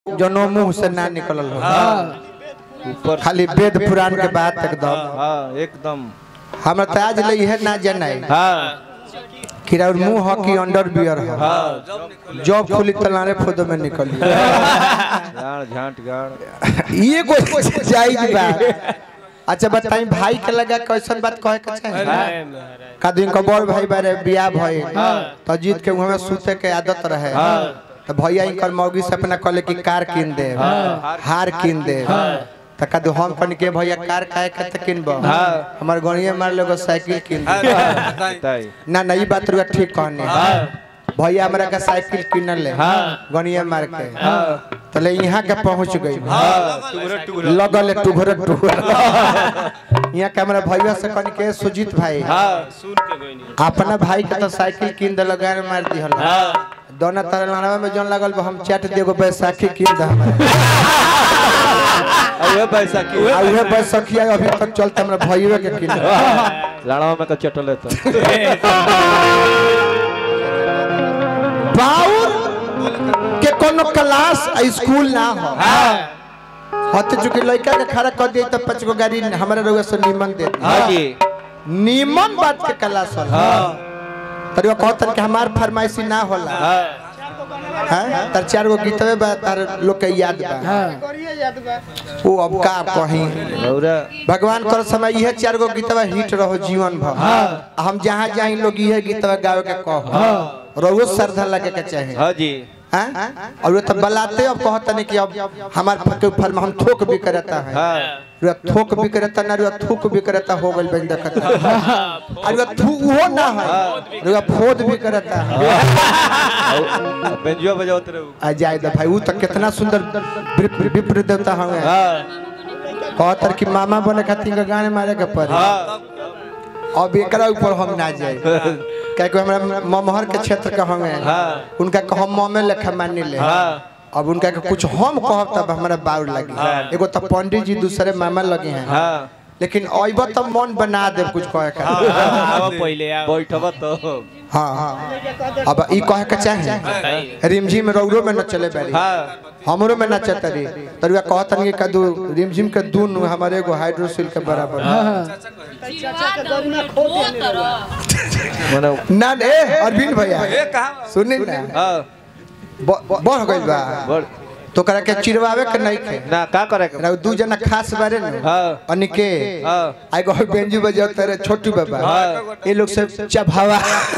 जनो मुंह से ना निकलल हो ऊपर खाली वेद पुराण के बात एकदम हाँ एकदम हमरा त आज ले इहे ना जनाई हाँ कि और मुंह हो कि अंडर बियर हो हाँ जॉब खुली तलाने फोटो में निकली गाड़ झांट गाड़ ये कोई जायज बात अच्छा बताई भाई के लगा कैसन बात कहे के चाहे का दिन को बड़ भाई बारे बियाह भई तो जीत के मुंह में सूते के आदत रहे तो भैया इनकर मौगी से अपना कहले कि कार किन दे हार किन दे तो का दो हम कन के भैया कार काहे के त किनबो हमर गणिये मार लोग साइकिल किन दे बताई ना ना ई बात रुआ ठीक कहने भैया हमरा का साइकिल किनल ले गणिये मार के तले यहाँ के पहुंच गई लगल है टुघर टुघर यहाँ के हमरा भैया से कन के सुजीत भाई अपना भाई के तो साइकिल किन दे लगा मार दिहल दोनों तरह लड़ावा में जोन लगल बा, हम चट देगो बैसाखी किन दे हमरा अरे पैसा की आ उहे बैसाखी अभी तक चलते हमरा भैया के किन दे लड़ावा में का चटल है तो बाउर के कोनो क्लास आ स्कूल ना हो हत चुके लड़का के खड़ा कर दिए तो पांच गो गाड़ी हमारे रउआ से निमन दे दी। हाँ जी निमन बात के क्लास होला तरी वो कहतन कि हमार फरमाइशी ना होला हैं तर चार गो गीतवे बा तार लोग के याद बा वो अब का कहीं रौरा भगवान कर समय यह चार गो गीतवा हिट रहो जीवन भर हम जहाँ जाए लोग यह गीतवा गावे के कहो रहो श्रद्धा लगे के चाहे हाँ जी हैं? और वो तो बलाते अब कहता नहीं कि अब हमार के ऊपर में हम थोक भी करता है हाँ रुआ थोक भी करता ना रुआ थूक भी करता हो गल बन देखता और रुआ थू वो ना है रुआ फोद भी करता है बेंजुआ बजावत रहो आ जाए दे भाई वो तो कितना सुंदर विप- विप्र देवता हमें हाँ कहतर कि मामा बने खातिर के गाने मारे के पड़े हाँ अब एकरा ऊपर हम ना जाए क्या हमरा ममहर के क्षेत्र के हमें हाँ। उनका के हम ममे लेखा मान ले हाँ अब उनका के कुछ हम कहब तब हमारा बाउर लगी एगो तो पंडित जी दूसरे मामा लगे हैं हाँ लेकिन अइब तो मन बना दे कुछ कहे का पहले बैठब तो हाँ हाँ अब ई कहे के चाहे रिमझिम रौरो में न चले बारी हाँ हमरो में नचत रही तरुआ कहतन कि कदू रिमझिम के दून हमारे एगो हाइड्रोसिल के बराबर मने ना ए अरविंद भैया सुनी ना हाँ ब- ब- बढ़ गइल बा बड़ तो करा के चिरवावे के नहीं खे ना का करे के ना दू जना खास बारे न हाँ अनिके हाँ आई गो बेंजू बजाओ तेरे छोटू बाबा हाँ। ये लोग सब चभावा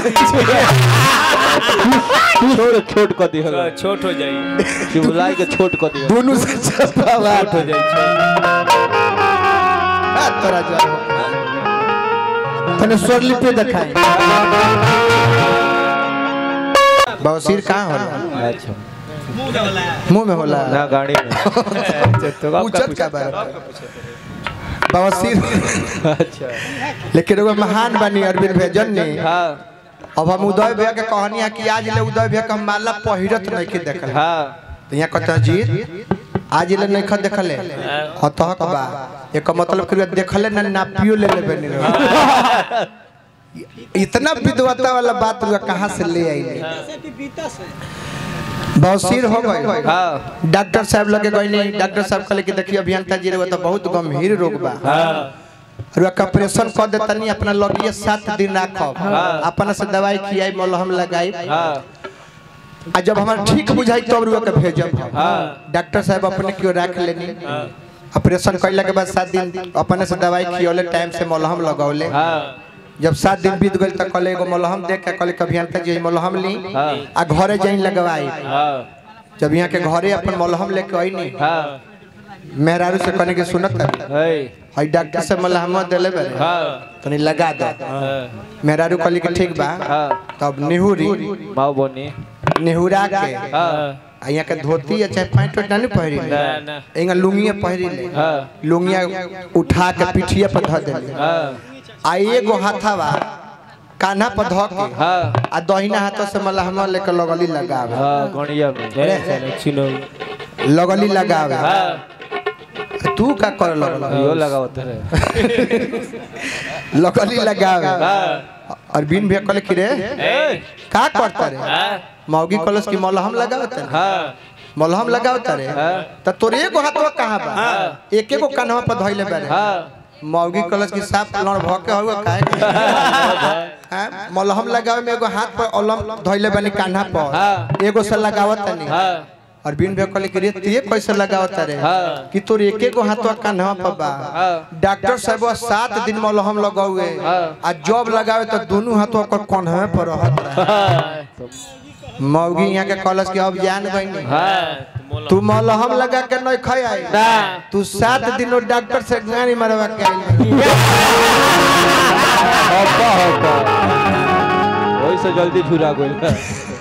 छोट छोट कर दिया छोट हो जाई शिवलाई के छोट कर दिया दोनों से चभावा छोट हो जाई आ, तोरा जा तने स्वरली पे दिखाई बवसीर कहाँ होला अच्छा मुंह में होला ना गाड़ी में पूछत का बारे बवसीर अच्छा लेकिन एगो महान बनी अरविंद भैया ने हाँ अब हम उदय भैया के कहनी है कि आज ले उदय भैया के हम माला पहिरत नहीं के देखल हाँ तो यहाँ कहता जी आज ले नहीं खा देखले हतहक बा एक मतलब कि देखले ना नापियो ले लेबे नहीं इतना विद्वता वाला बात रुआ कहाँ से ले आई बौसीर हो गए हाँ डॉक्टर साहब लगे गए नहीं डॉक्टर साहब कहले कि देखिए अभियंता जी रहुआ तो बहुत गंभीर रोग बा रुआ का ऑपरेशन कर देता नहीं अपना लगिए सात दिन राखब अपना से दवाई खियाई मलहम लगाई हाँ आ जब हमारा ठीक बुझाई तब रुआ के भेजब हम। हाँ। डॉक्टर साहब अपने क्यों रख लेनी ऑपरेशन कैला के बाद सात दिन अपने से दवाई खियौले टाइम से मलहम लगौले हाँ जब सात दिन बीत गए तक कहले एगो मलहम देख के कहले कभी अंतर जी मलहम ली हाँ। आ घरे जाई लगवाई हाँ जब यहाँ के घरे अपन मलहम लेके आई नहीं हाँ मेहरारू से कहने के सुनत है है हई डॉक्टर से मलहम देले बरे हाँ तनी लगा दो हाँ मेहरारू कहली कि ठीक बा हाँ तब निहुरी माँ बोनी निहुरा के हाँ आ यहाँ के धोती या चाहे पैंट वैंट नहीं पहिरी ना ना एंगा लुंगिया पहिरी ले हाँ लुंगिया उठा के पिठिया पर धर देले हाँ आ एगो हाथावा कान्हा पर धो के हाँ आ दहिना हाथ से मलहमा लेके लगली लगावे हाँ गणिया में जय चलो चिनो लगली लगावे हाँ तू का कर लगल यो लगावत है लगली लगावे हाँ अरविंद भैया कहले कि रे ए का करता रे हाँ मौगी कलश की मलहम लगावत है हाँ मलहम लगाओ तारे हाँ। त तोर एगो हाथवा कहाँ बा एक एगो कान्हवा पर धइले बारे हाँ मौगी कलश की साफ लड़ भ के हुआ काहे के? हाँ, मलहम लगावे में एगो हाथ पर अलम धइले बानी कान्हा पर हाँ। एगो से लगावत तनी हाँ और बिन बे कहले कि रे ते कैसे लगावत रे हाँ। कि तोर एक एगो हाथवा कान्हा पर बा हाँ। डॉक्टर साहब सात दिन मलहम लगावे हाँ। आ जब लगावे तो दोनों हाथवा पर कान्हा पर रहत रहे हाँ मौगी यहाँ के कलश के अब जान गई हाँ तू मलहम लगा के नहीं खाई आई ना तू सात दिन वो डॉक्टर से गाड़ी मरवा के आई हब्बा हब्बा वही से जल्दी फिरा गइल